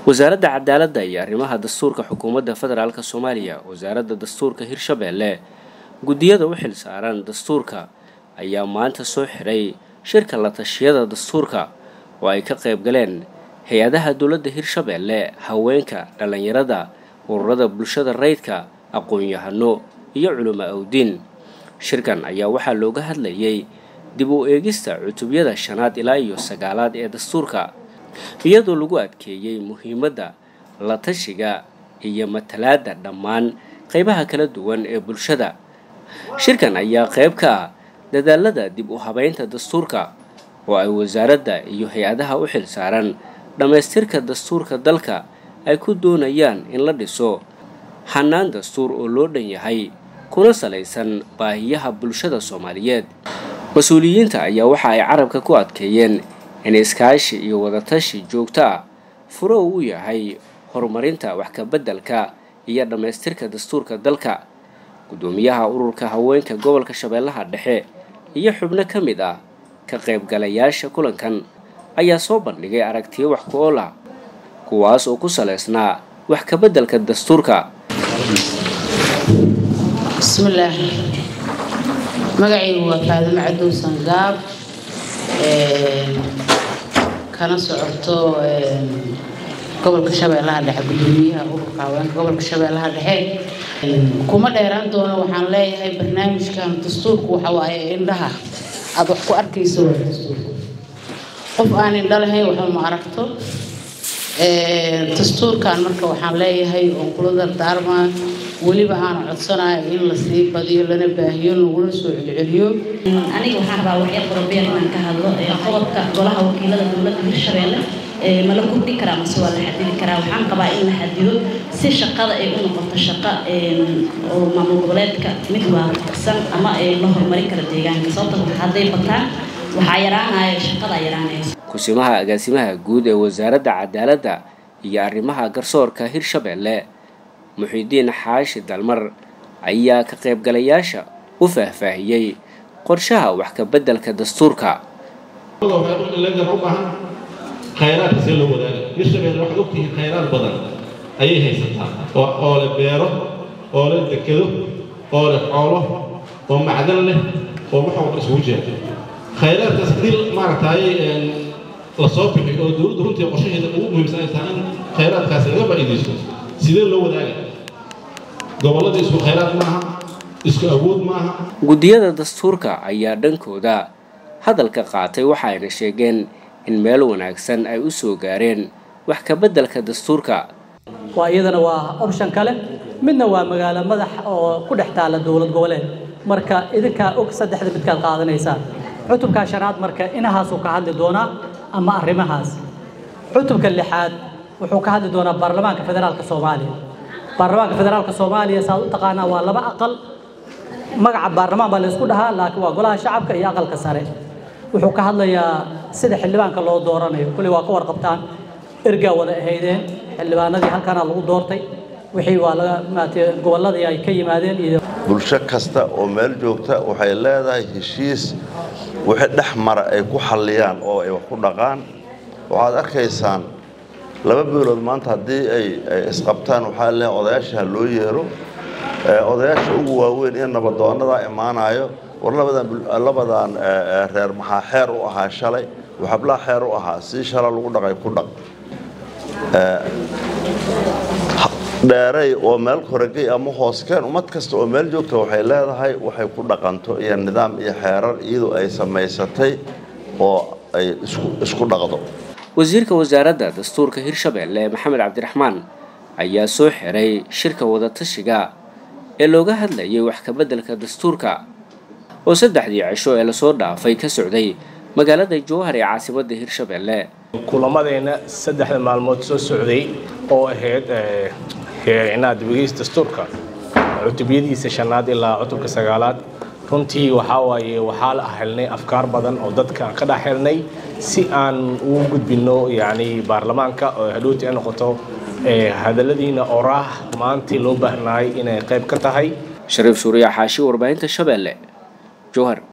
wasaaradda cadaaladda iyo arrimaha dastuurka xukuumadda federaalk soomaaliya wasaaradda dastuurka hirshabeelle guddiyada u xil saaran dastuurka ayaa maanta soo xiray shirka la tashiyada dastuurka oo ay ka qayb galeen hay-adaha dowladda hirshabeelle haweenka dhallinyarada ururada bulshada rayidka aqoon-yahano iyo culimo awdiin shirkan ayaa waxaa looga hadlayay dib u eegista cutubyada shanaad ilaa iyo sagaalaad ee dastuurka iyadoo lagu adkeeyey muhiimadda la tashiga iyo matalaadda dhammaan qeybaha kala duwan ee bulshada shirkan ayaa qayb ka ah dadaalada dib u habeynta dastuurka oo ay wasaaradda iyo hay-adaha u xil saaran dhammaystirka dastuurka dalka ay ku doonayaan in la dhiso hanaan dastuur oo loo dhan yahay kuna salaysan baahiyaha bulshada soomaaliyeed mas-uuliyiinta ayaa waxa ay carabka ku adkeeyeen in iskaashi iyo wadatashi joogto ah furo uu u yahay horumarinta wax kabeddelka iyo dhammaystirka dastuurka dalka guddoomiyaha ururka haweenka gobolka shabeellaha dhexe iyo xubno ka mid ah ka qaybgalayaasha kulankan ayaa soo bandhigay aragtiyo wax ku ool ah kuwaas oo ku salaysnaa wax kabeddelka dastuurka bismillaah magacaygu waa faadimo cadow sangaab kana socoto gobolka shabeellaha dhexe gudoomiyaha ururka haweenka gobolka shabeellaha dhexe kuma dheeraan doono waxaan leeyahay barnaamijkan dastuurku waxa waaye indhaha aada wax ku arkayso waa dastuurka qof aan indho lahayn waxba ma aragto dastuurkan marka waxaan leeyahay oon kula dardaarmaa weliba aan codsanayo in lasii badiyo lana baahiyo lagula soo celceliyo aniga waxaan rabaa waxyar qorobeer inaan ka hadlo qodobka golaha wakiilada dowladda hirshabeelle ma la kordhi karaa mase waa la xadidi karaa waxaan qabaa in la xadido si shaqada ay u noqoto shaqo oo maamul goboleedka mid waafaqsan ama la horumarin kara deegaanka sababta hadday bataan waxaa yaraanaya shaqadaa yaraanaysa kusimaha agaasimaha guud ee wasaaradda cadaaladda iyo arrimaha garsoorka hirshabeelle muxiidiin xaashi dalmar ayaa ka qaybgalayaasha u faahfaahiyey qorshaha wax ka beddelka dastuurka khayraadka see loo wadaaga hirshabeelle waxaad ogtihiin khayraad badan ayay haysataa oo leh beero oo leh dekado oo leh xoolo oo macdan leh oo wax walba isugu jira khayraadkaas haddii maaragtay la soo bixi oo dowladdu runtii qorshaheeda ugu muhiimsan ay tahay in khayraadkaasi laga faa'iidaysto sidee loo wadaaga gobolladii isku khayraad maaha isku awood maaha guddiyada dastuurka ayaa dhankooda hadalka qaatay waxaayna sheegeen in meel wanaagsan ay u soo gaareen wax ka beddelka dastuurka waa iyadana waa option kale midna waa magaalo madax oo ku dhex taalla dowlad goboleed marka idinkaa og saddexda midkaad qaadanaysaan cutubka shanaad marka inahaasuu ka hadli doonaa ama arrimahaas cutubka lixaad wuxuu ka hadli doonaa baarlamaanka federaalka soomaaliya baarlamaanka federaalka soomaaliya saad u taqaanaa waa laba aqal magaca baarlamaan baa laysku dhahaa laakiin waa golaha shacabka iyo aqalka sare wuxuu ka hadlayaa sida xildhibaanka loo dooranayo kulli waa ka warqabtaan ergaa wada ahaydeen xildhibaanadii halkaana lagu doortay wixii waa laga maatay gobolladii ay ka yimaadeen iyo bulsho kasta oo meel joogta waxay leedahay heshiis wixii dhex mara ay ku xalliyaan oo ay wax ku dhaqaan waxaad arkaysaan laba beelood maanta haddii ay isqabtaan waxaa leeyahay odayaasha ha loo yeero odayaasha ugu waaweyn iyo nabadoonnadaa imaanayo war labadan reer maxaa xeer u ahaa shalay waxablaa xeer u ahaa sii shala lagu dhaqay ku dhaq dheeray oo meel koragey ama hooskeen ummad kasta oo meel joogta waxay leedahay waxay ku dhaqanto iyo nidaam iyo xeerar iyadoo ay samaysatay oo ay isku dhaqdo wasiirka wasaaradda dastuurka hirshabeelle maxamed cabdiraxmaan ayaa soo xiray shirka wadatashiga ee looga hadlayay wax ka beddelka dastuurka oo saddexdii cisho ee lasoo dhaafay ka socday magaalada jowhar ee caasimadda hirshabeelle kulamadeenna saddexda maalmood soo socday oo ahayd inaad dibgeys dastuurka cutubyadiisa shanaad ilaa cutubka sagaalaad runtii waxaa waaye waxaa la helnay afkaar badan oo dadka ka dhex helnay si aan ugu gudbinno yacni baarlamaanka oo hadhowti ay noqoto hadalladiina oraah maantii loo baahnaay inay qayb ka tahay shariif suuriya xaashi warbaahinta shabeelle jowhar